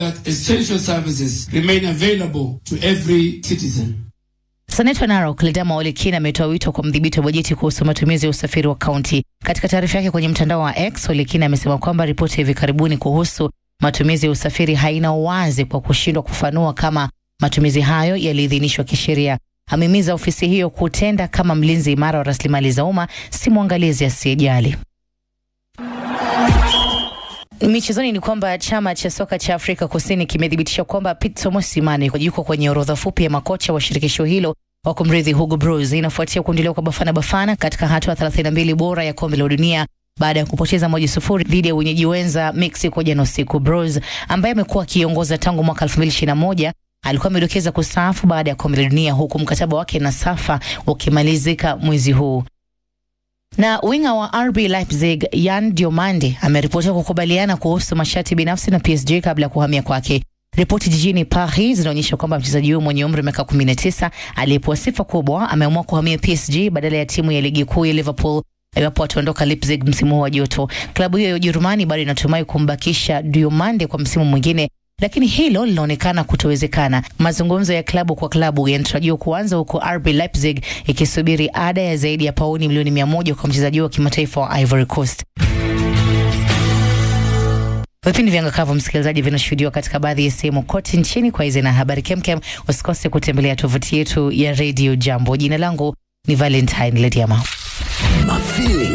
that essential services remain available to every citizen. Seneta Narok Ledama Ole Kina ametoa wito kwa mdhibiti wa bajeti kuhusu matumizi ya usafiri wa kaunti. Katika taarifa yake kwenye mtandao wa X, Ole Kina amesema kwamba ripoti ya hivi karibuni kuhusu matumizi ya usafiri haina uwazi kwa kushindwa kufanua kama matumizi hayo yaliidhinishwa kisheria. Amehimiza ofisi hiyo kutenda kama mlinzi imara wa rasilimali za umma, si mwangalizi asiyejali. Michezoni ni kwamba chama cha soka cha Afrika Kusini kimethibitisha kwamba Pitso Mosimane yuko kwenye orodha fupi ya makocha wa shirikisho hilo wa kumrithi Hugo Broos. Inafuatia kuondolewa kwa Bafana Bafana katika hatua 32 bora ya kombe la dunia baada ya kupoteza moja sufuri dhidi ya wenyeji wenza Mexico jana usiku. Broos ambaye amekuwa akiongoza tangu mwaka 2021 alikuwa amedokeza kustaafu baada ya kombe la dunia, huku mkataba wake na Safa ukimalizika mwezi huu na winga wa RB Leipzig Yan Diomande ameripotiwa kukubaliana kuhusu masharti binafsi na PSG kabla ya kuhamia kwake. Ripoti jijini Paris zinaonyesha kwamba mchezaji huyo mwenye umri wa miaka 19 aliyepewa sifa kubwa ameamua kuhamia PSG badala ya timu ya ligi kuu ya Liverpool iwapo ataondoka Leipzig msimu huu wa joto. Klabu hiyo ya Ujerumani bado inatumai kumbakisha Diomande kwa msimu mwingine lakini hilo linaonekana kutowezekana. Mazungumzo ya klabu kwa klabu yanatarajiwa kuanza huku RB Leipzig ikisubiri ada ya zaidi ya pauni milioni mia moja kwa mchezaji wa kimataifa wa Ivory Coast. Vipindi vya Ngakavu, msikilizaji, vinashuhudiwa katika baadhi ya sehemu kote nchini. Kwa hizi na habari kemkem, usikose kutembelea tovuti yetu ya Radio Jambo. Jina langu ni Valentine Lediama. Mafili